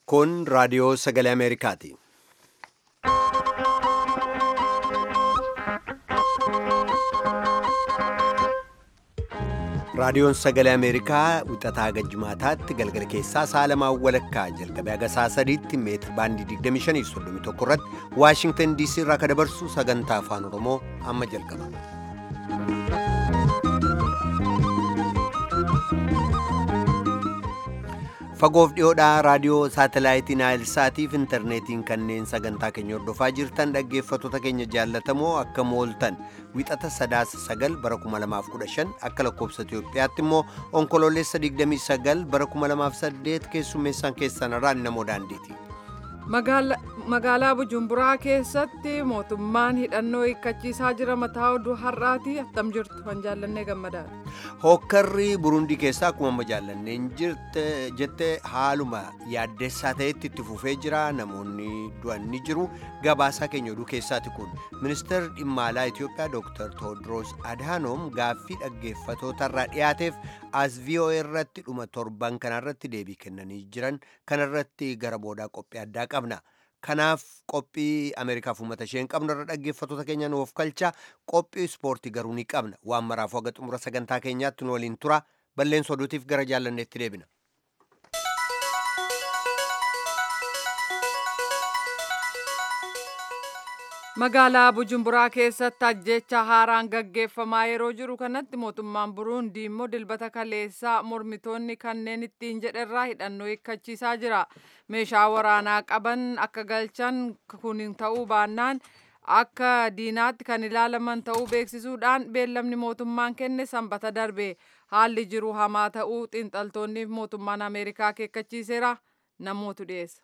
Kun raadiyoo sagalee Ameerikaati. Raadiyoon sagalee Ameerikaa wixataa gajjimaataatti galgala keessaa saalamaa walakkaa jalqabee haga saa sadiitti meetir baandii 2531 irratti Waashingtan DC irraa ka dabarsu sagantaa afaan Oromoo amma jalqaba. Fagoof dhiyoodhaa raadiyoo saatalaayitii Naayilsaatiif intarneetiin kanneen sagantaa keenya hordofaa jirtan dhaggeeffattoota keenya jaallatamoo akka mooltan wixata sadaasa sagal bara 2015 akka lakkoobsa Itoophiyaatti immoo onkoloolessa 29 bara 2008 keessummeessaan keessan irraan namoo daandiiti. Magaalaa Bujumburaa keessatti mootummaan hidhannoo hiikkachiisaa jira mataa oduu har'aati attam jirtu kan jaallannee gammadaadha. Hokkarri Burundii keessaa akkuma amma jaallanneen jette haaluma yaaddessaa ta'etti itti fufee jira namoonni du'an ni jiru gabaasaa keenya oduu keessaati kun ministeerri dhimma alaa Itoophiyaa Dr. Tewodiroos Adhaanoom gaaffii dhaggeeffatootarraa dhiyaateef as VOA irratti dhuma torban kanarratti deebii kennanii jiran kanarratti gara boodaa qophii addaa qabna. Kanaaf qophii Ameerikaaf uummata ishee hin qabnu irra dhaggeeffattoota keenya nuuf kalcha qophii ispoortii garuu ni qabna waan maraaf haga xumura sagantaa keenyaatti nu waliin tura balleessa oduutiif gara jaallanneetti deebina. Magaalaa Bujumburaa keessatti ajjecha haaraan gaggeeffamaa yeroo jiru kanatti mootummaan Buruundii immoo dilbata kaleessaa mormitoonni kanneen ittiin jedherraa hidhannoo hiikkachiisaa jira. Meeshaa waraanaa qaban akka galchan kun ta'uu baannaan akka diinaatti kan ilaalaman ta'uu beeksisuudhaan beellamni mootummaan kenne sanbata darbe haalli jiru hamaa ta'uu xiinxaltoonni mootummaan Ameerikaa akeekkachiiseera namootu dhiyeessa.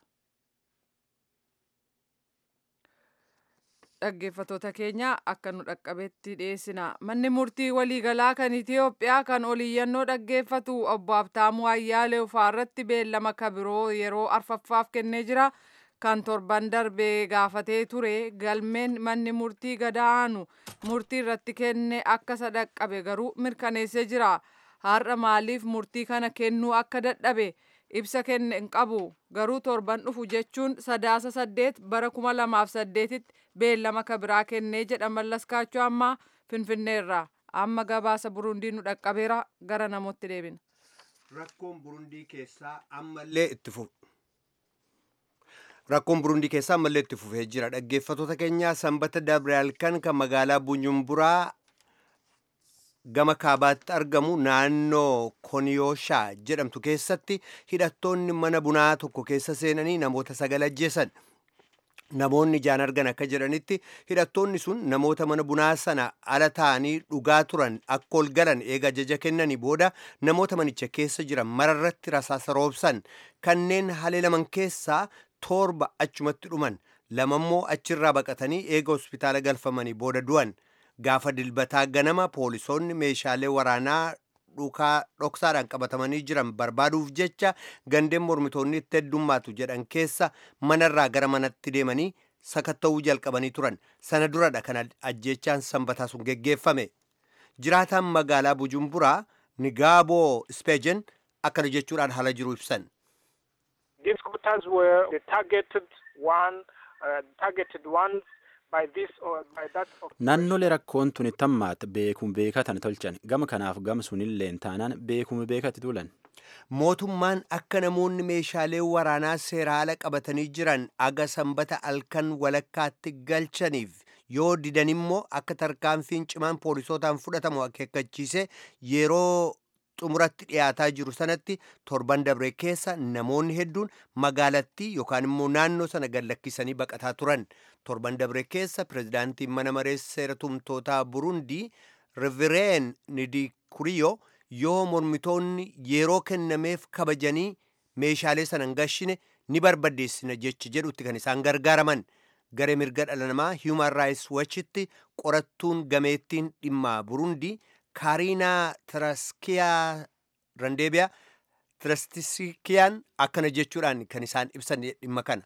dhaggeeffattoota keenya akka nu dhaqqabetti dhiyeessina manni murtii waliigalaa kan itiyoophiyaa kan oliyyannoo dhaggeeffatu obbo Abtaamuu Ayyaalee irratti beellama kabiroo yeroo arfaffaaf kennee jira kan torban darbee gaafatee ture galmeen manni murtii gadaanu murtii irratti kenne akka isa dhaqqabe garuu mirkaneessee jira har'a maaliif murtii kana kennuu akka dadhabe ibsa kenne hin qabu garuu torban dhufu jechuun sadaasa saddeet bara kuma lamaaf saddeetitti beellama kabiraa kennee jedha mallaskaachuu ammaa finfinneerraa amma gabaasa burundii nu dhaqqabeera gara namootti deebina. Rakkoon burundii keessaa ammallee itti fufu. Rakkoon burundii keessaa ammallee itti fufee jira. Dhaggeeffattoota keenyaa sanbata dabre halkan kan magaalaa Bunyumburaa gama kaabaatti argamu naannoo koniyooshaa jedhamtu keessatti hidhattoonni mana bunaa tokko keessa seenanii namoota sagal ajjeesan. Namoonni ijaan argan akka jedhanitti hidhattoonni sun namoota mana bunaa sana ala ta'anii dhugaa turan akka ol galan eega ajaja kennanii booda namoota manicha keessa jiran mararratti rasaasa roobsan kanneen haleelaman keessaa torba achumatti dhuman lamammoo achirraa baqatanii eega hospitaala galfamanii booda du'an. gaafa dilbataa ganama poolisoonni meeshaalee waraanaa dhukaa dhoksaadhaan qabatamanii jiran barbaaduuf jecha gandeen mormitoonni itti heddummaatu jedhan keessa manarraa gara manatti deemanii sakatta'uu jalqabanii turan sana duradha kan ajjechaan sanbataa sun geggeeffame jiraataan magaalaa bujumburaa nigaaboo speejen akkana jechuudhaan haala jiru ibsan. These scooters were the targeted one, uh, targeted ones Naannolee rakkoon tuni tammaat beekuun beekatan tolchan gama kanaaf gama sunilleen taanaan beekuun beekatti tulan. Mootummaan akka namoonni meeshaalee waraanaa seeraala qabatanii jiran aga sanbata halkan walakkaatti galchaniif yoo didan immoo akka tarkaanfiin cimaan poolisootaan fudhatamu akeekkachiise yeroo xumuratti dhiyaataa jiru sanatti torban dabre keessa namoonni hedduun magaalattii yookaan immoo naannoo sana gad lakkisanii baqataa turan torban dabre keessa pirezidaantiin mana maree seera tumtootaa burundii rivireen nidikuriyo yoo mormitoonni yeroo kennameef kabajanii meeshaalee sana hin gashine ni barbadeessina jecha jedhutti kan isaan gargaaraman garee mirga dhala namaa human rights watchitti qorattuun gameettiin dhimma burundii kaariinaa tiraskiyaa randeebiyaa tirastisikiyaan akkana jechuudhaan kan isaan ibsan dhimma kana.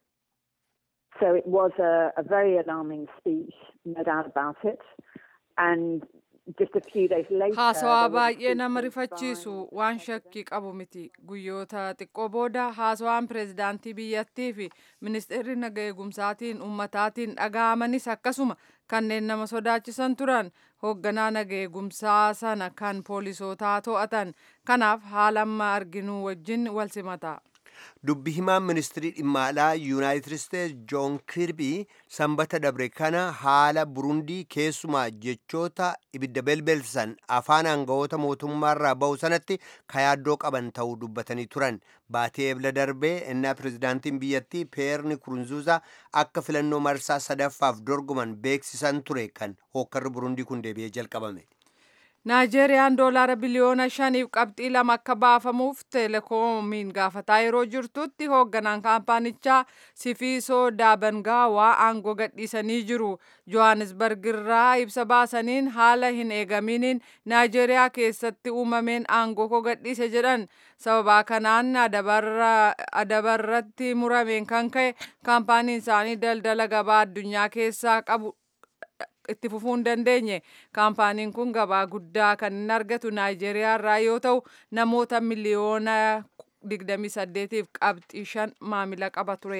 So it was a, a very alarming speech, no doubt about it. And just a few days later. Haasawaa there was a baay'ee nama speech rifachiisu by waan shakkii qabu miti. Guyyoota xiqqoo booda haasawaan pireezidaantii biyyattii fi ministeerri naga eegumsaatiin ummataatiin dhaga'amanis akkasuma kanneen nama sodaachisan turan hoogganaa naga eegumsaa sana kan poolisootaa to'atan. Kanaaf haala amma arginu wajjin wal simata. dubbi himaan ministirii dhimma alaa yuunaayitid isteetsi joon kirbii sanbata dabre kana haala burundii keessumaa jechoota ibidda belbelsan afaan aangawoota mootummaarraa ba'u sanatti kayaaddoo qaban ta'uu dubbatanii turan baatee ebla darbee innaa pirezidaantiin biyyattii peerni kurunzuuzaa akka filannoo marsaa sadaffaaf dorgoman beeksisan ture kan hookkarri burundii kun deebi'ee jalqabame. Naajeeriyaan doolaara biliyoona shaniif qabxii lama akka baafamuuf teelekoomiin gaafataa yeroo jirtutti hoogganaan kaampaanichaa Sifiisoo Daabangaawaa aangoo gadhiisanii jiru. Johannesburg irraa ibsa baasaniin haala hin eegaminiin Naajeeriyaa keessatti uumameen aangoo koo gadhiise jedhan. Sababaa kanaan adabarratti murameen kan ka'e kaampaaniin isaanii daldala gabaa addunyaa keessaa qabu itti fufuu hin dandeenye kaampaaniin kun gabaa guddaa kan hin argatu naayijeeriyaa irraa yoo ta'u namoota miliyoona 28f qabxii shan maamila qaba ture.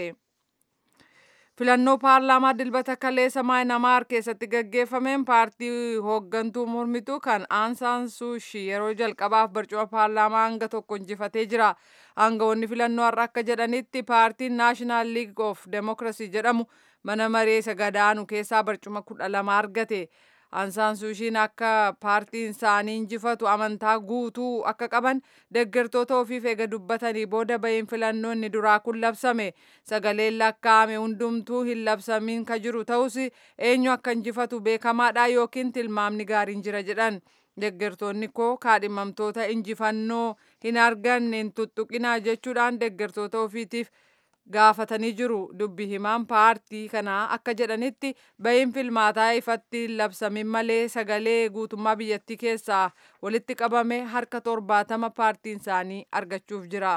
filannoo paarlaamaa dilbata kaleessa maayinamaar keessatti gaggeeffameen paartii hooggantuu mormituu kan aansaan suushii yeroo jalqabaaf barcuma paarlaamaa hanga tokko injifatee jira aangawoonni filannoo har'a akka jedhanitti paartiin naashinaal liig of demokirasii jedhamu mana maree isa gadaanu keessaa barcuma kudha lama argate aansaan suushiin akka paartiin isaanii injifatu amantaa guutuu akka qaban deeggartoota ofiif eega dubbatanii booda bahiin filannoo inni duraa kun labsame sagaleen lakkaa'ame hundumtuu hin labsamin ka jiru ta'us eenyu akka injifatu beekamaadha yookiin tilmaamni gaariin jira jedhan deeggartoonni koo kaadhimamtoota injifannoo hin arganne hin tuttuqinaa jechuudhaan deeggartoota ofiitiif gaafatanii jiru dubbi himaan paartii kanaa akka jedhanitti bahiin filmaataa ifatti labsamin malee sagalee guutummaa biyyattii keessaa walitti qabame harka torbaatama paartiin isaanii argachuuf jira.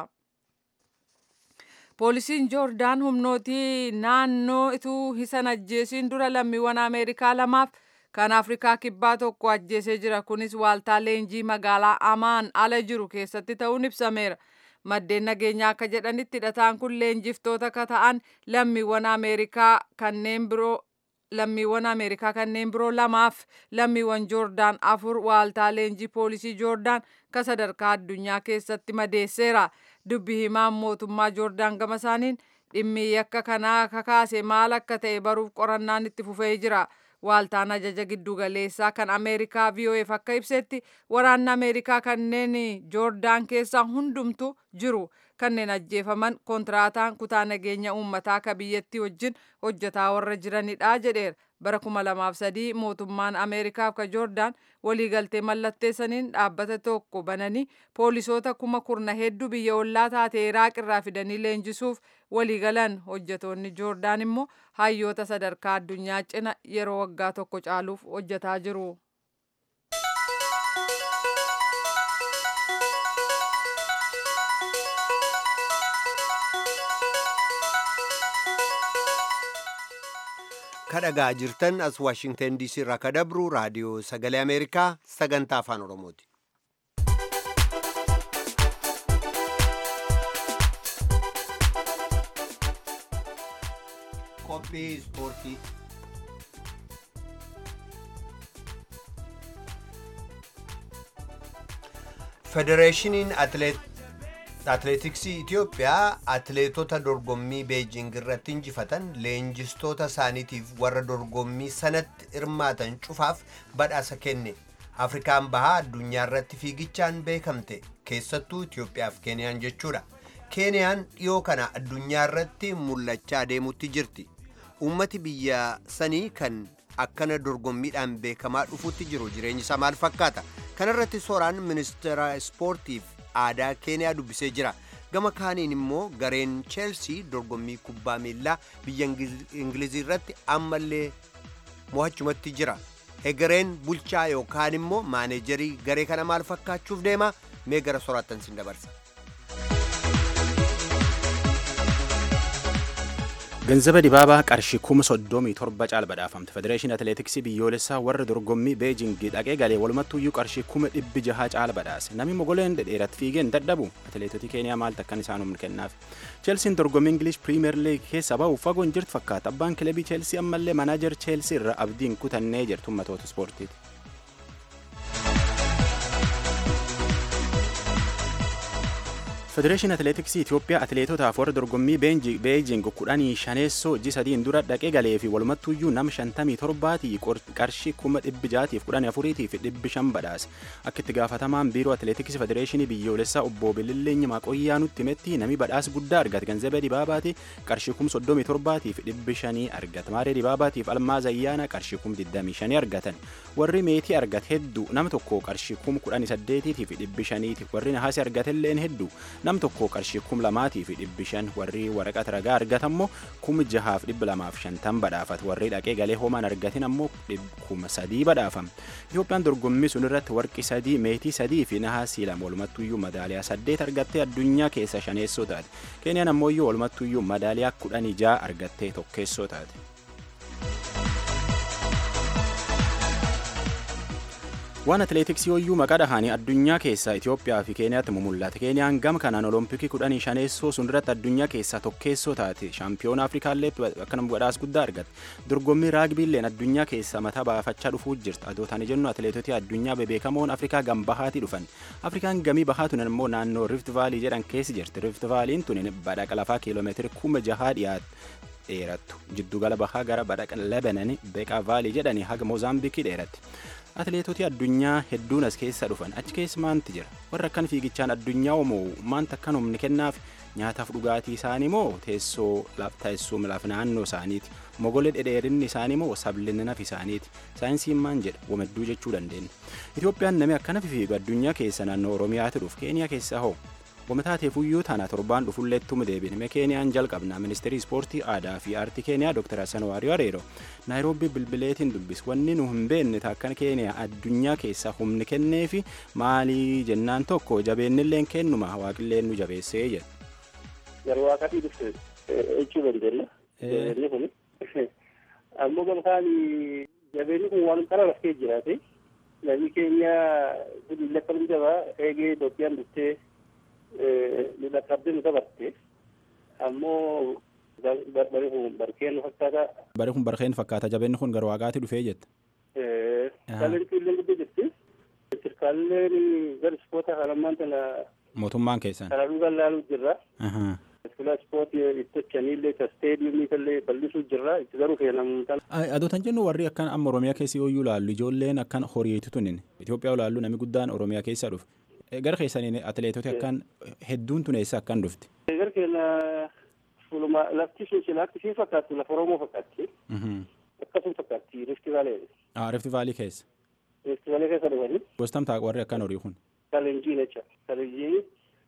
Poolisiin Joordaan humnootii naannoo ituu hisan ajjeesiin dura lammiiwwan Ameerikaa lamaaf kan Afrikaa kibbaa tokko ajjeesee jira. Kunis waaltaa leenjii magaalaa Amaan ala jiru keessatti ta'uun ibsameera. maddeen nageenyaa akka jedhanitti hidhataan kun leenjiftoota akka ta'an lammiiwwan ameerikaa kanneen biroo lammiiwwan ameerikaa kanneen biroo lamaaf lammiiwwan joordaan afur waaltaa leenjii poolisii joordaan ka sadarkaa addunyaa keessatti madeesseera dubbi himaan mootummaa joordaan gama isaaniin dhimmi yakka kanaa kakaase maal akka ta'e baruuf qorannaan itti fufee jira. waaltaan ajaja giddugaleessaa kan ameerikaa vof akka ibsetti waraanni ameerikaa kanneen joordaan keessaa hundumtu jiru kanneen ajjeefaman kontiraataan kutaa nageenya uummataa ka biyyattii wajjin hojjetaa warra jiranidha jedheera bara kuma lamaaf sadii mootummaan ameerikaaf ka joordaan waliigaltee mallatteessaniin dhaabbata tokko bananii poolisoota kuma kurna hedduu biyya ollaa taate iraaq irraa fidanii leenjisuuf waliigalan hojjetoonni joordaan immoo hayyoota sadarkaa addunyaa cina yeroo waggaa tokko caaluuf hojjetaa jiru. kadhagaa jirtan as waashingtan diisii irraa ka dabru raadiyoo sagalee ameerikaa sagantaa afaan oromooti. qophii ispoortii federeeshiniin atileetiksii itiyoophiyaa atileetota dorgommii beejing irratti injifatan leenjistoota isaaniitiif warra dorgommii sanatti hirmaatan cufaaf badhaasa kenne afrikaan bahaa addunyaa irratti fiigichaan beekamte keessattuu itiyoophiyaaf keeniyaan jechuudha keeniyaan dhiyoo kana addunyaa irratti mul'achaa deemutti jirti ummati biyya sanii kan akkana dorgommiidhaan beekamaa dhufutti jiru jireenyi isaa maal fakkaata kanarratti sooraan ministeera ispoortiif aadaa keeniyaa dubbisee jira gama kaaniin immoo gareen cheelsii dorgommii kubbaa miillaa biyya ingilizii irratti ammallee mo'achumatti jira egereen bulchaa yookaan immoo maaneejarii garee kana maal fakkaachuuf deema mee gara soraattan sin dabarsa Ganzaba Dibaabaa qarshii kuma soddomii torba caala badhaafamte. Federeeshinii Atileetiksii biyyoolessaa warra dorgommii Beejingii dhaqee galee walumattuyyuu qarshii kuma dhibbi jahaa caala badhaase. Namni mogoleen dhedheeratti fiigeen dadhabu atileetotii Keeniyaa maaltu akkan isaan humna kennaaf. Cheelsiin dorgommii Ingilish Piriimeer Liig keessa bahu fagoon jirtu fakkaata. Abbaan kilabii Cheelsii ammallee manaajer Cheelsii irra abdiin kutannee jirtu ummatoota ispoortiiti. Federeeshinii Atileetiksii Itoophiyaa atileetotaaf warra dorgommii Beejing kudhanii shaneessoo ji sadiin dura dhaqee galee fi walumattuyyuu nama shantamii torbaatii qarshii kuma dhibbi jaatiif kudhanii afuriitii fi dhibbi shan badhaase. Akka itti gaafatamaan biiroo atileetiksii Federeeshinii biyyoolessaa obbo Bililleeny Maqoyyaa nutti himetti nami badhaasa guddaa argate Ganzabee Dibaabaati qarshii kuma soddomii torbaatii fi dhibbi shanii argate. Maaree Dibaabaatiif Almaaz Ayyaana qarshii kuma digdamii shanii argatan. Warri meetii argate hedduu nama tokko qarshii kuma kudhanii saddeetiitii fi dhibbi shaniiti. Warri nahaasii argatelleen hedduu nam tokko qarshii kum lamaatii fi dhibbi shan warri waraqata ragaa argatan ammoo kuma jahaaf dhibba lamaaf shantan badhaafat warri dhaqee galee homaan argatin ammoo kuma sadii badhaafam Itoophiyaan dorgommii sun irratti warqi sadii meetii sadii fi nahaasii lama walumattuyyuu madaaliyaa saddeet argattee addunyaa keessa shaneessoo taate keeniyaan ammoo walumattuyyuu madaaliyaa kudhanii jaha argattee tokkeessoo taate. waan atileetiksii hoyyuu maqaa dhahanii addunyaa keessaa Itoophiyaa fi Keeniyaatti mumullate Keeniyaan gama kanaan olompikii kudhanii shaneessoo sun irratti addunyaa keessaa tokkeessoo taate shaampiyoona Afrikaallee akkana badhaasa guddaa argatte dorgommii raagbiilleen addunyaa keessaa mataa baafachaa dhufuu jirti adootaan jennu atileetotii addunyaa bebeekamoon Afrikaa gam bahaatii dhufan Afrikaan gamii bahaa tunan immoo naannoo Rift Vaalii jedhan keessi jirti Rift Vaaliin tunin badhaqa lafaa kiiloomeetiri kuma jahaa dhiyaatu dheerattu jiddugala bahaa gara badhaqa Lebanon Beeqaa Vaalii jedhanii haga Moozaambiikii dheeratti. atileetotii addunyaa hedduun as keessa dhufan achi keessa maanti jira warra akkan fiigichaan addunyaa moo maanta akkan humni kennaaf nyaataaf dhugaatii isaanii moo teessoo teessuma laf naannoo isaaniiti mogolee dhedheerinni isaanii moo sablinni naf isaaniiti saayinsiin maan jedha womadduu jechuu dandeenya itoophiyaan namni akkana fiigu addunyaa keessa naannoo oromiyaatti dhufu keeniyaa keessaa hoo Wamataa fuyyuu tana torbaan dhufulleettuma deebine keeniyaan jalqabna ministeerii ispoortii aadaa fi aartii keeniyaa Dr. Hassan Waariyo Areero naayiroobii bilbileetiin dubbis wanni nu hin beekne takkan keeniyaa addunyaa keessaa humni kennee fi maalii jennaan tokko jabeennilleen kennuma waaqilleen nu jabeessee jedha. Yeroo waaqatii dhufte jechuu dandeenya. Jabeenni kun ammoo gamtaan jabeenni kun waan qara raftee jiraate namni keenya guddi lakkaa'u jabaa eegee Itoophiyaan dhuftee nu dhaqqabdee nu taphatte ammoo bari kun barkeen fakkaata. Bari kun barkeen fakkaata jabeenni kun gara waaqaatti dhufee jette. Taalentii illee guddoo jirti. Sirkaalleen gara ispoota halammaan tana. Mootummaan keessan. Kana dhugaa ilaaluu jirra. Fila ispooti itti hojjaniillee istaadiyoomii illee bal'isuu jirra itti garuu fe'anamuutaan. Adootan jennu warri akkan amma Oromiyaa keessa yoo ilaallu ijoolleen akkan horiitu tunin Itoophiyaa ilaallu namni guddaan Oromiyaa keessa dhufe. Gara keessaniin atileetota akkan hedduun tun eessa akkan dhufti. Gara keenya fuuluma lafti sun silaatti siin fakkaattu lafa Oromoo fakkaatti. Akkasuma fakkaatti Rifti Vaalee. Ah Rifti Vaalii keessa. Rifti Vaalee keessa dhufanii. Gostam ta'a warri akkan horii kun. Kalenjii jecha. Kalenjii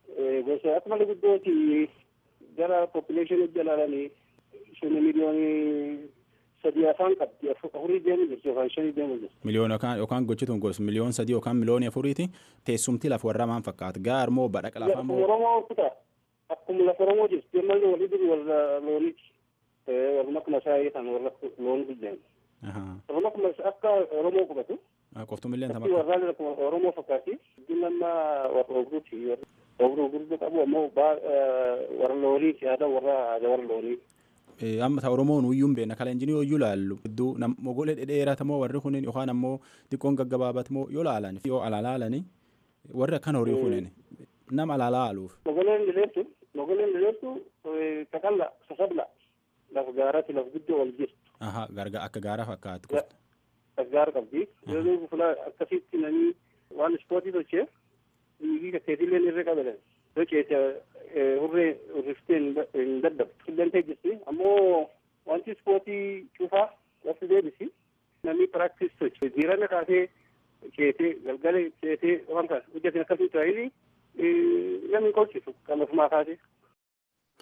gosa akka malee guddooti gara poppileeshinii jalaalanii shani miliyoonii sadii afaan qabdi afurii deemu jirti yookaan shanii deemu jirti. Miliyoona yookaan yookaan gochituun gos miliyoon sadii yookaan miliyoonii afuriiti teessumti lafa warra maan fakkaata gaar moo badhaqa lafaa moo. Oromoo kutaa akkuma lafa Oromoo jirti ammallee walii duri warra looniiti. Warra akkuma isaa kan warra loon guddaan. Warra akkuma akka Oromoo qubatu. Qoftumillee nama. Warra akkuma Oromoo fakkaati. Guddin amma warra ogruuti. Warra ogruuti qabu ammoo warra looniiti aadaa warra aadaa warra looniiti. amma ta oromoon uyyuun beekna kalenjinii yoo ilaallu hedduu mogolee dhedheerat moo warri kunin yookaan ammoo xiqqoon gaggabaabat moo yoo laalan yoo alaalaalani warri akkan horii kunin nama alaalaaluuf. Mogoleen dileettu mogoleen dileettu kakalla sasabla lafa gaaraatti lafa guddoo wal jirtu. Aha garga akka gaara fakkaatu. Gaara qabdi. Yeroo fula akkasitti namni waan ispoortii tolchee dhiigii kakkeetillee irra qabatan. Doceete hurree urriftee hin daddabdu. Qilleensa jirti ammoo wanti ispoortii cufaa lafti deebisi. Namni piraaktis tolche. Jiirana kaasee ceetee galgala ceetee waan kaas hojjetan akkasii ta'anii namni qolchisu kan ofumaa kaasee.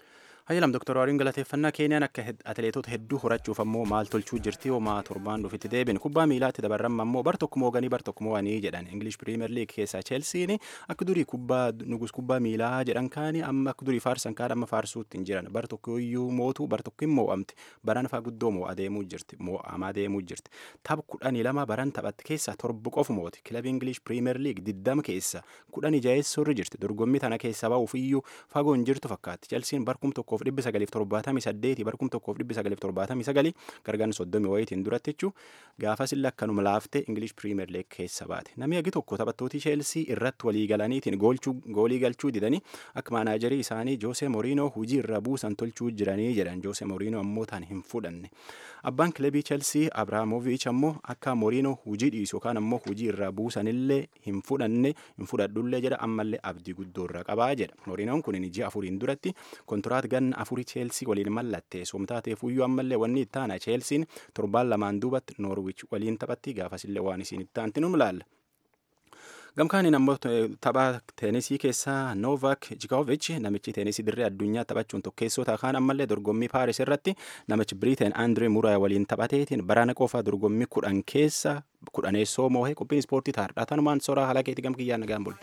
Hayyalam Dr. Waariin galateeffannaa Keeniyaan akka atileetota hedduu horachuuf ammoo maal tolchuu jirti homaa torbaan dhufitti deebin kubbaa miilaatti dabarramma ammoo bar tokko mooganii bar tokko mo'anii jedhan English Premier League keessaa Chelsiin akka durii kubbaa nugus kubbaa miilaa jedhan kaani amma akka durii faarsan kaan amma faarsuutti hin jiran bar tokko iyyuu mootu bar tokko hin moo'amti baran faa guddoo moo'aa deemuu jirti moo'amaa deemuu jirti tapha kudhanii lama baran taphatti keessaa torba qofu mooti kilabii English Premier League diddama keessa kudhanii jaheessoorri jirti dorgommii tana keessa ba'uuf iyyuu fagoo hin jirtu fakkaatti Chelsiin barkum tokko tokkoof dhibbi sagaliif torbaatamii saddeeti barkum tokkoof dhibbi sagaliif torbaatamii sagali gargaan soddomii wayitiin duratti jechuu gaafas illee akkanuma laaftee ingilish piriimeer leeg keessa baate namni agi tokko taphattooti cheelsii irratti walii galaniitiin goolii galchuu didanii akka maanaajarii isaanii joose moriinoo hujii irra buusan tolchuu jiranii jedhan joose moriinoo ammoo taan hin fudhanne abbaan kilabii cheelsii abraamoviich ammoo akka moriinoo hujii dhiisu yookaan ammoo hujii irra buusanillee hin fudhanne hin fudhadhullee jedha ammallee abdii guddoo irra qabaa jedha moriinoon kun ji'a afuriin duratti kontiraat ganna afurii cheelsii waliin mallattee somtaateef iyyuu ammallee wanni itti aana cheelsiin torbaan lamaan duubatti noorwich waliin taphatti gaafasillee waan isiin itti aanti nu ilaalla. Gamkaaniin ammoo tapha teenisii keessaa Noovak Jikovic namichi teenisii dirree addunyaa taphachuun tokkeessoo kaan ammallee dorgommii Paaris irratti namichi Biriteen Andree Muraa waliin taphateetiin barana qofa dorgommii kudhan keessa kudhaneessoo moohee qophiin ispoortii taardhaa tanumaan soraa halakeetii gamkiyyaan nagaan bulle.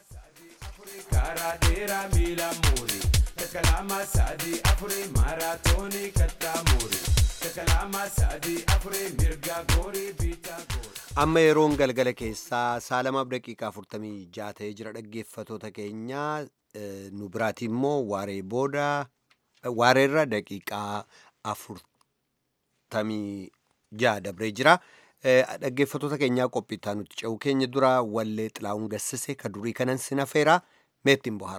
Takalama sadi afure maratoni kattamuri Takalama sadi afure mirga gori bita gori Amma yeroon galgala keessaa saalamaaf daqiiqaa afurtamii jaha ta'ee jira dhaggeeffatoota keenyaa nu biraati immoo waaree booda waareerra daqiiqaa afurtamii jaha dabree jira. Dhaggeeffatoota keenyaa qophiitaa nuti ce'u keenya dura wallee xilaa'uun gassise ka durii kanan sinafeera meettiin bohara.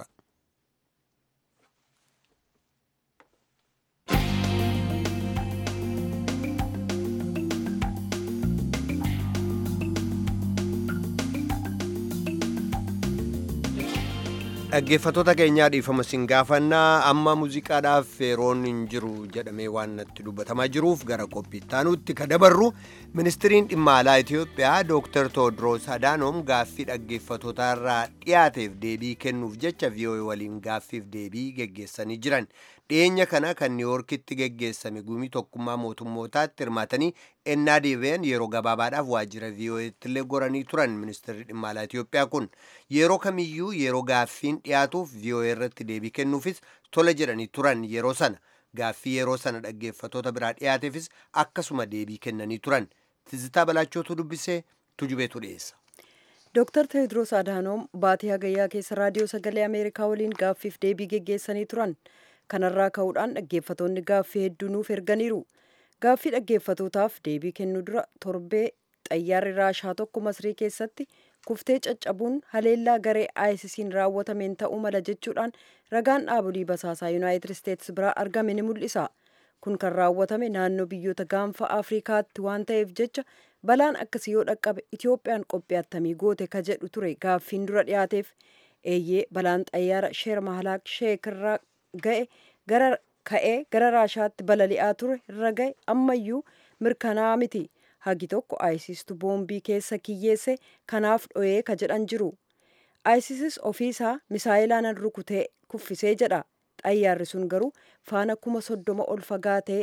dhaggeeffatoota keenyaa dhiifama sin gaafannaa amma muuziqaadhaaf yeroon hin jiru jedhamee waan natti dubbatamaa jiruuf gara qophiittaanutti ka dabarru ministiriin dhimma alaa itiyoophiyaa dooktar tewoodiroos adaanoom gaaffii dhaggeeffatootaarraa dhiyaateef deebii kennuuf jecha vii'oo'ee waliin gaaffiif deebii geggeessanii jiran dhiyeenya kana kan niiwoorkitti geggeessame gumii tokkummaa mootummootaatti hirmaatanii ennaa deebi'an yeroo gabaabaadhaaf waajjira vii'oo'eetti illee goranii turan ministirri dhimma alaa itiyoophiyaa kun yeroo kamiyyuu yeroo gaaffiin dhiyaatuuf vii'oo'ee irratti deebii kennuufis tola jedhanii turan yeroo sana gaaffii yeroo sana dhaggeeffatoota biraa dhiyaateefis akkasuma deebii kennanii turan tizitaa balaachootu dubbisee tujubeetu dhiyeessa. Dooktar Tewoodiroos Adaanoom baatii hagayyaa keessa raadiyoo sagalee Ameerikaa waliin gaaffiif deebii geggeessanii turan. Kanarraa ka'uudhaan dhaggeeffatoonni gaaffii hedduu nuuf erganiiru. Gaaffii dhaggeeffatootaaf deebii kennuu dura torbee xayyaarri raashaa tokko masrii keessatti kuftee caccabuun haleellaa garee ISIS'n raawwatameen ta'uu mala jechuudhaan ragaan dhaabolii basaasaa Yuunaayitid Isteetsi biraa argame ni mul'isa. Kun kan raawwatame naannoo biyyoota gaanfa Afrikaatti waan ta'eef jecha balaan akkasii yoo dhaqqabe Itoophiyaan qophii attamii goote ka jedhu ture gaaffiin dura dhiyaateef eeyyee balaan xayyaara sheer mahalaak sheekirraa ga'e gara ka'ee gara raashaatti balali'aa ture irra ga'e ammayyuu mirkanaa miti. hagi tokko ayisistu boombii keessa kiyyeesse kanaaf dho'ee ka jedhan jiru ayisisis ofiisaa misaayilaan rukutee kuffisee jedha xayyaarri sun garuu faana kuma soddoma ol fagaatee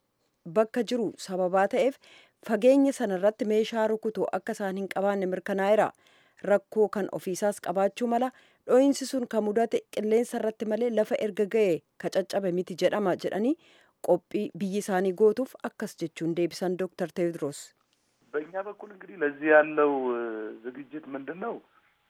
bakka jiru sababaa ta'eef fageenya sanarratti meeshaa rukutu akka isaan hin qabaanne mirkanaa'eera rakkoo kan ofiisaas qabaachuu mala dho'iinsi sun kan mudate qilleensa irratti malee lafa erga ga'e ka caccabe miti jedhama jedhanii qophii biyyi isaanii gootuuf akkas jechuun deebisan ዶክተር ቴዎድሮስ በእኛ በኩል እንግዲህ ለዚህ ያለው ዝግጅት ምንድን ነው?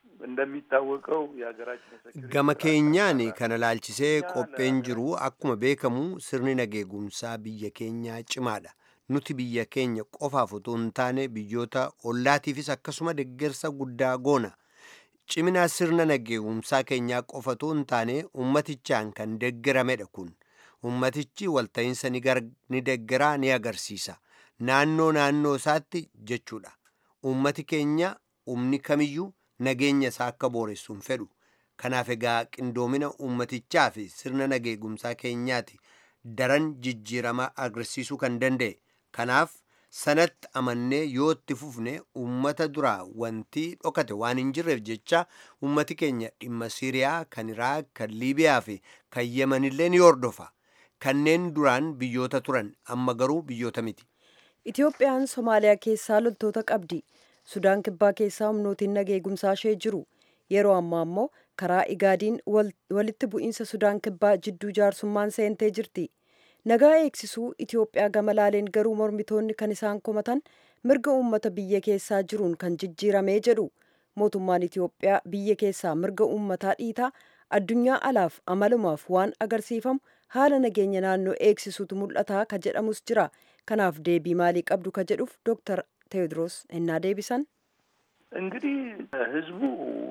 እንደሚታወቀው የሀገራችን gama keenyaan kana laalchisee qopheen jiru akkuma beekamu sirni nageegumsaa biyya keenyaa cimaadha nuti biyya keenya qofaaf utuu hin taane biyyoota ollaatiifis akkasuma deeggarsa guddaa goona cimina sirna nageegumsaa keenyaa qofa utuu hin taane ummatichaan kan deeggaramedha kun ummatichi walta'iinsa ni deeggaraa ni agarsiisa naannoo naannoo isaatti jechuudha ummati keenya umni kamiyyuu nageenya isaa akka booressuun fedhu kanaaf egaa qindoomina ummatichaa fi sirna nageegumsaa keenyaati daran jijjiirama agarsiisuu kan danda'e kanaaf sanatti amannee yoo itti fufne ummata duraa wanti dhokate waan hin jirreef jecha ummati keenya dhimma siiriyaa kan iraaq kan liibiyaa fi kan yemanillee ni hordofa kanneen duraan biyyoota turan amma garuu biyyoota miti. Itoophiyaan Somaaliyaa keessaa loltoota qabdi. Sudaan kibbaa keessaa humnootiin nageegumsaa ishee jiru. Yeroo ammaa immoo karaa igaadiin walitti bu'iinsa Sudaan kibbaa jidduu jaarsummaan seentee jirti. Nagaa eegsisuu Itoophiyaa gama laaleen garuu mormitoonni kan isaan komatan mirga uummata biyya keessaa jiruun kan jijjiiramee jedhu. Mootummaan Itoophiyaa biyya keessaa mirga uummataa dhiitaa addunyaa alaaf amalumaaf waan agarsiifamu haala nageenya naannoo eegsisuutu mul'ataa ka jedhamus jira. Kanaaf deebii maalii qabdu ka jedhuuf Dooktar ቴዎድሮስ እና ዴቢሰን እንግዲህ ህዝቡ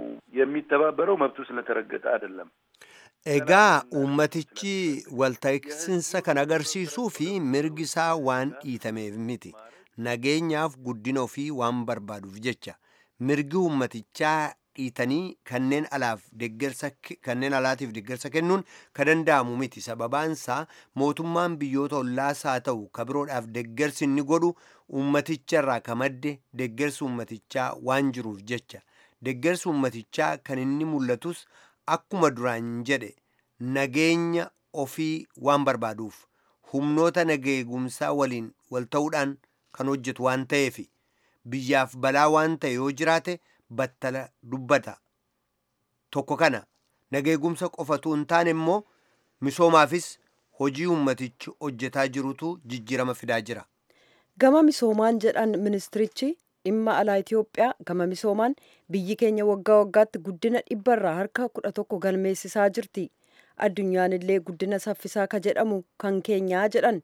የሚተባበረው መብቱ ስለተረገጠ አይደለም። ኤጋ ኡመትቺ ወልተክስንሰ ከን አገርሲisuu fi mirgi isaa waan dhiitameef miti nageenyaaf guddina ofii waan barbaaduuf jecha mirgi ummatichaa dhiitanii kanneen alaaf deggersa kanneen alaatiif deggersa kennuun ka danda'amu miti sababaansaa mootummaan biyyoota ollaas haa ta'u ka biroodhaaf deggersi inni godhu ummaticharraa ka madde deggersi ummatichaa waan jiruuf jecha deggersi ummatichaa kan inni mul'atus akkuma duraan jedhe nageenya ofii waan barbaaduuf humnoota nageegumsaa waliin wal ta'uudhaan kan hojjetu waan ta'eef biyyaaf balaa waan ta'e yoo jiraate battala dubbata tokko kana nageegumsa qofatu hin taane immoo misoomaafis hojii ummatichi hojjetaa jirutu jijjiirama fidaa jira. Gama misoomaan jedhan ministirichi dhimma alaa Itoophiyaa gama misoomaan biyyi keenya waggaa waggaatti guddina dhibbarraa harka kudha tokko galmeessisaa jirti. Addunyaan illee guddina saffisaa ka jedhamu kan keenyaa jedhan.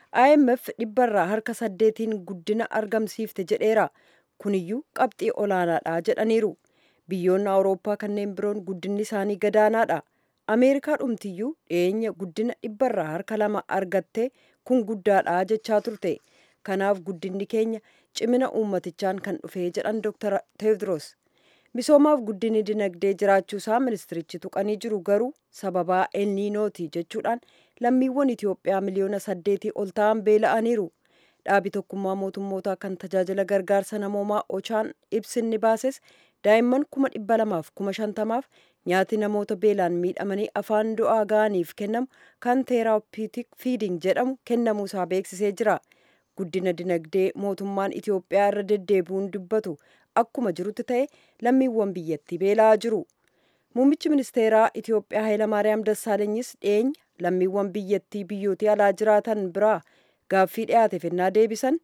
IMF dhibbarraa harka saddeetiin guddina argamsiifte jedheera. Kuniyyuu qabxii olaanaadha jedhaniiru. Biyyoonni Awurooppaa kanneen biroon guddinni isaanii gadaanaadha. Ameerikaa dhumtiyyuu dhiyeenya guddina dhibbarraa harka lama argattee kun guddaadha jechaa turte. Kanaaf guddinni keenya cimina uummatichaan kan dhufee jedhan Dr. Teewdiroos. Misoomaaf guddinni dinagdee jiraachuusaa ministirichi tuqanii jiru garuu sababaa elniinooti jechuudhaan lammiiwwan Itoophiyaa miliyoona saddeetii ol ta'an beela'aniiru. Dhaabi tokkummaa mootummootaa kan tajaajila gargaarsa namoomaa Ochaan ibsinni baases daa'imman kuma dhibba lamaaf kuma shantamaaf nyaati namoota beelaan miidhamanii afaan du'aa ga'aniif kennamu kan teeraapiitik fiiding jedhamu kennamuusaa beeksisee jira. Guddina dinagdee mootummaan Itoophiyaa irra deddeebi'uun dubbatu akkuma jirutti ta'e lammiiwwan biyyattii beela'aa jiru. Muummichi ministeeraa Itoophiyaa Hayilamaariyaam Dassaalanyis dhiyeenya lammiiwwan biyyattii biyyootii alaa jiraatan biraa gaaffii dhiyaateef ennaa deebisan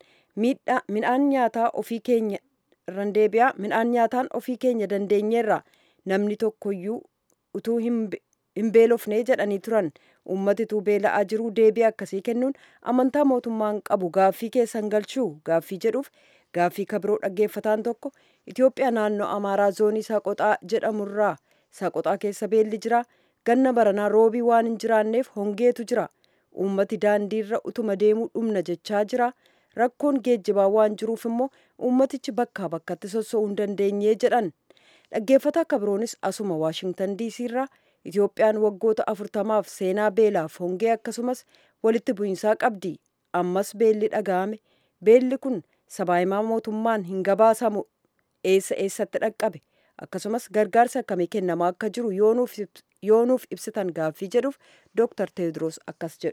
midhaan nyaataa ofii keenya irraan deebi'aa midhaan nyaataan ofii keenya dandeenyeerra namni tokkoyyuu utuu hin beelofnee jedhanii turan ummatituu beela'aa jiruu deebii akkasii kennuun amantaa mootummaan qabu gaaffii keessan galchuu gaaffii jedhuuf gaaffii kabiroo dhaggeeffataan tokko Itoophiyaa naannoo Amaaraa zoonii Saqoxaa jedhamurraa Saqoxaa keessa beelli jira ganna baranaa roobii waan hin jiraanneef hongeetu jira uummati daandiirra utuma deemuu dhumna jechaa jira rakkoon geejjibaa waan jiruuf immoo uummatichi bakkaa bakkatti sossoo'uu hin dandeenye jedhan dhaggeeffataa kabiroonis asuma waashingtan diisiirraa Itoophiyaan waggoota afurtamaaf seenaa beelaaf hongee akkasumas walitti bu'iinsaa qabdi ammas beelli dhaga'ame beelli kun sabaahimaa mootummaan hin gabaasamu eessa eessatti dhaqqabe akkasumas gargaarsa akkamii kennamaa akka jiru yoonuuf ibsitan gaaffii jedhuuf ዶክተር ቴዎድሮስ አካስ ጀዱ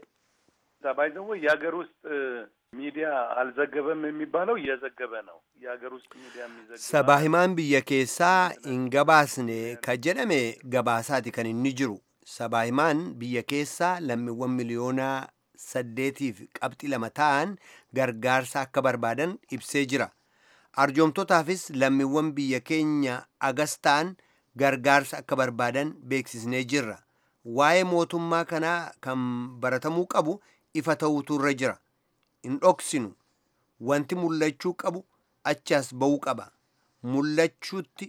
ባይዘወ የሀገር ውስጥ ሚዲያ አልዘገበም የሚባለው እየዘገበ ነው። የሀገር ውስጥ ሚዲያ የሚዘግብ sabaahimaan biyya keessaa hin gabaasne ka jedhame gabaasaati kan inni jiru sabaahimaan biyya keessaa lammiiwwan miliyoona saddeetiif qabxii lama ta'an gargaarsa akka barbaadan ibsee jira arjoomtotaafis lammiiwwan biyya keenya agas ta'an gargaarsa akka barbaadan beeksisnee jirra waa'ee mootummaa kanaa kan baratamuu qabu ifa ta'uutu irra jira hin dhoksinu wanti mul'achuu qabu achaas ba'uu qaba mul'achuutti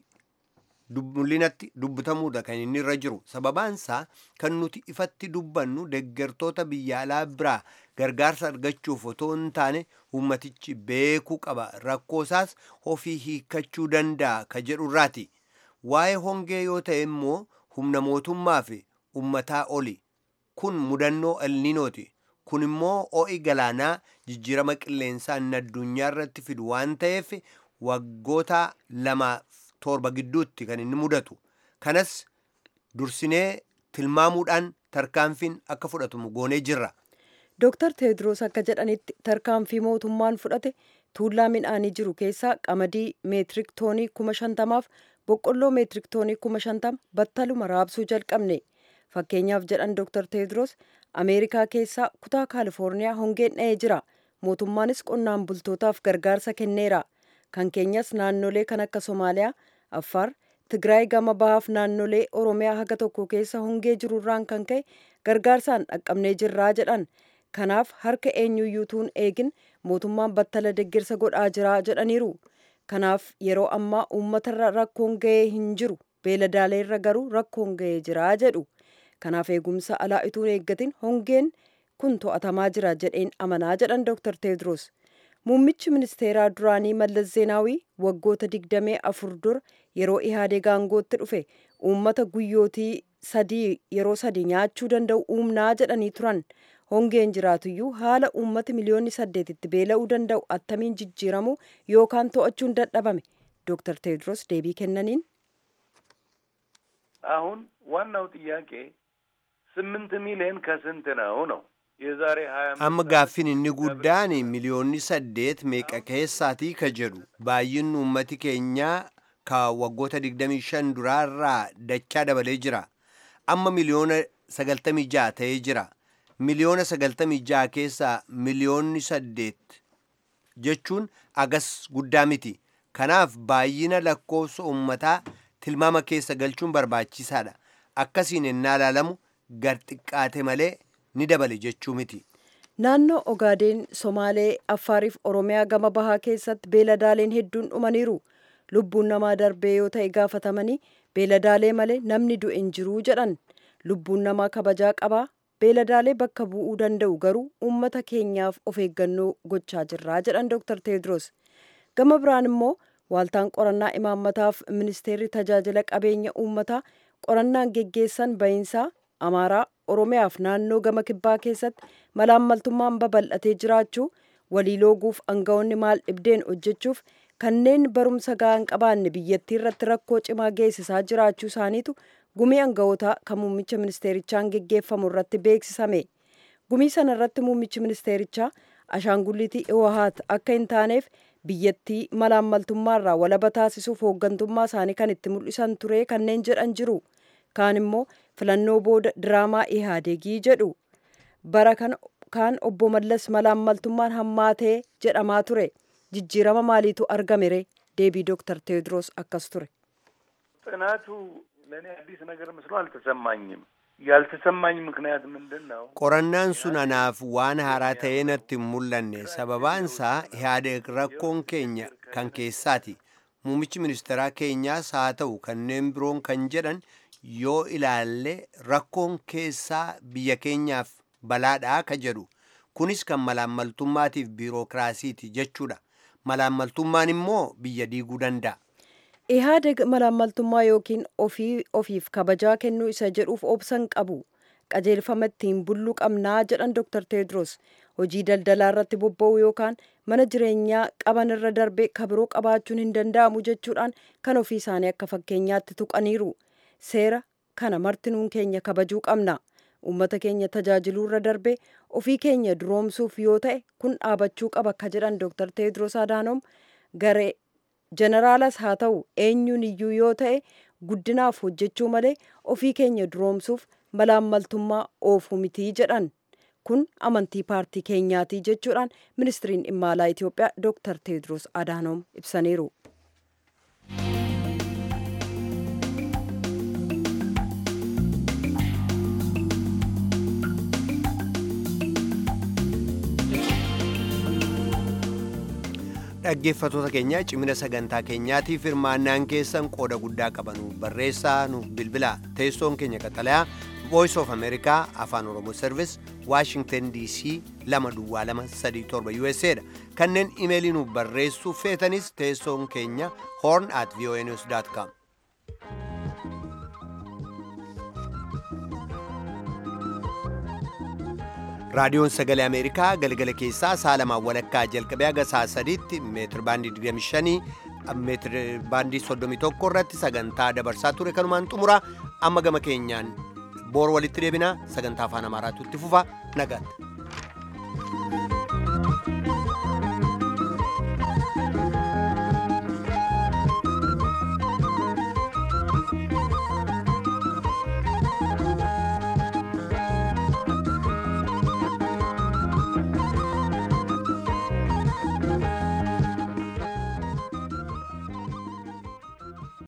mul'inatti dubbatamuudha kan inni irra jiru sababaansaa kan nuti ifatti dubbannu deggertoota biyya alaa biraa gargaarsa argachuuf otoo hin taane ummatichi beekuu qaba rakkoosaas ofii hiikkachuu danda'a ka jedhu irraati waa'ee hongee yoo ta'e immoo humna mootummaa fi ummataa oli kun mudannoo elninooti kun immoo ho'i galaanaa jijjiirama qilleensaa inni addunyaa irratti fidu waan ta'eef waggoota lama torba gidduutti kan inni mudatu kanas dursinee tilmaamuudhaan tarkaanfiin akka fudhatamu goonee jirra Dooktar Teediroos akka jedhanitti tarkaanfii mootummaan fudhate tuullaa midhaanii jiru keessaa qamadii meetirik toonii kuma shantamaaf boqqolloo meetirik toonii kuma shantama battaluma raabsuu jalqabne. Fakkeenyaaf jedhan Dooktar Teediroos Ameerikaa keessaa kutaa Kaalifoorniyaa hongeen dha'ee jira. Mootummaanis qonnaan bultootaaf gargaarsa kenneera. Kan keenyas naannolee kan akka Somaaliyaa, Affaar, Tigraay gama bahaaf naannolee Oromiyaa haga tokko keessa hongee jirurraan kan ka'e gargaarsaan dhaqqabnee jirraa jedhan. Kanaaf harka eenyuyyuutuun eegin mootummaan battala deeggarsa godhaa jira jedhaniiru. Kanaaf yeroo ammaa uummatarra rakkoon ga'ee hin jiru. Beeladaaleerra garuu rakkoon ga'ee jira jedhu. Kanaaf eegumsa alaa ituun eeggatin hongeen kun to'atamaa jira jedheen amanaa jedhan Dr. Teedros. Muummichi ministeeraa duraanii Mallas Zeenaawii waggoota digdamee afur dura yeroo ihaadee aangootti dhufe uummata guyyootii sadii yeroo sadii nyaachuu danda'u uumnaa jedhanii turan. Hongeen jiraatuyyuu haala uummati miliyoonni saddeetitti beela'uu danda'u attamiin jijjiiramuu yookaan to'achuun dadhabame. Dr. Teedros deebii kennaniin አሁን ዋናው ጥያቄ ስምንት ሚሊዮን ከስንት ነው ነው የዛሬ ሀያ amma gaaffiin inni guddaan miliyoonni saddeet meeqa keessaatii ka jedhu baay'inni uummati keenyaa ka waggoota 25 duraarraa dachaa dabalee jira amma miliyoona 96 ta'ee jira miliyoona 96 keessaa miliyoonni saddeet jechuun agas guddaa miti kanaaf baay'ina lakkoofsa uummataa tilmaama keessa galchuun barbaachisaadha akkasiin ennaa ilaalamu gar xiqqaate malee ni dabale jechuu miti. Naannoo Ogaadeen, Somaalee, Affaariif Oromiyaa gama bahaa keessatti beeladaaleen hedduun dhumaniiru. Lubbuun namaa darbee yoo ta'e gaafatamanii beeladaalee malee namni du'e hin jiruu jedhan. Lubbuun namaa kabajaa qabaa. Beeladaalee bakka bu'uu danda'u garuu uummata keenyaaf of eeggannoo gochaa jirraa jedhan Dr. Teedros. Gama biraan immoo waaltaan qorannaa imaammataaf ministeerri tajaajila qabeenya uummataa qorannaan geggeessan bahinsaa Amaaraa, Oromiyaaf naannoo gama kibbaa keessatti malaammaltummaan babal'atee jiraachuu walii looguuf aangawoonni maal dhibdeen hojjechuuf kanneen barumsa ga'aa qabaanne biyyattii irratti rakkoo cimaa geessisaa jiraachuu isaaniitu gumii aangawootaa kan muummicha ministeerichaan geggeeffamu irratti beeksisame. Gumii sana irratti muummichi ministeerichaa ashaangullitii Iwahaat akka hin taaneef biyyattii malaammaltummaarraa walaba taasisuuf hooggantummaa isaanii kan itti mul'isan ture kanneen jedhan jiru. Kaan immoo filannoo booda diraamaa ihaadeegii jedhu. Bara kana kaan obbo Mallas malaammaltummaan hammaatee jedhamaa ture. Jijjiirama maaliitu argame ree? Deebii Dooktar Teediroos akkas ture. ጥናቱ ለእኔ አዲስ ነገር መስሎ አልተሰማኝም። ያልተሰማኝ ምክንያት ምንድን ነው? qorannaan sun anaaf waan haaraa ta'ee natti hin mul'anne sababaansaa ihaadeeg rakkoon keenya kan keessaati muummichi ministeeraa keenyaas haa ta'u kanneen biroon kan jedhan yoo ilaalle rakkoon keessaa biyya keenyaaf balaadhaa ka jedhu kunis kan malaammaltummaatiif biirokiraasiiti jechuudha malaammaltummaan immoo biyya diiguu danda'a Ihaadeg malaammaltummaa yookiin ofii ofiif kabajaa kennuu isa jedhuuf obsan qabu. Qajeelfama ittiin bulluu qabnaa jedhan Dr. Teedros hojii daldalaa irratti bobba'uu yookaan mana jireenyaa qaban irra darbee kabiroo qabaachuun hin danda'amu jechuudhaan kan ofii isaanii akka fakkeenyaatti tuqaniiru. Seera kana martinuun keenya kabajuu qabna. Uummata keenya tajaajiluu irra darbee ofii keenya duroomsuuf yoo ta'e kun dhaabachuu qaba ka jedhan Dr. Teedros Adaanom garee Jeneraalas haa ta'u eenyuun iyyuu yoo ta'e guddinaaf hojjechuu malee ofii keenya duroomsuuf malaammaltummaa oofuu mitii jedhan. Kun amantii paartii keenyaati jechuudhaan ministiriin dhimma alaa Itoophiyaa Dr. Teedros Adaanom ibsaniiru. dhaggeeffatoota keenya cimina sagantaa keenyaatiif hirmaannaan keessan qooda guddaa qabanu barreessaa nuuf bilbilaa teessoon keenya qaxalayaa voice of america afaan oromoo service washington dc lama duwwaa lama sadii torba usa dha kanneen imeelii nuuf barreessuuf feetanis teessoon keenya horn at voanews com raadiyoon sagalee ameerikaa galgala keessaa saalamaa walakkaa jalqabee haga saa sadiitti meetir baandii 25 meetir baandii 31 irratti sagantaa dabarsaa ture kanumaan xumura amma gama keenyaan boor walitti deebinaa sagantaa afaan amaaraatu itti fufa nagaatti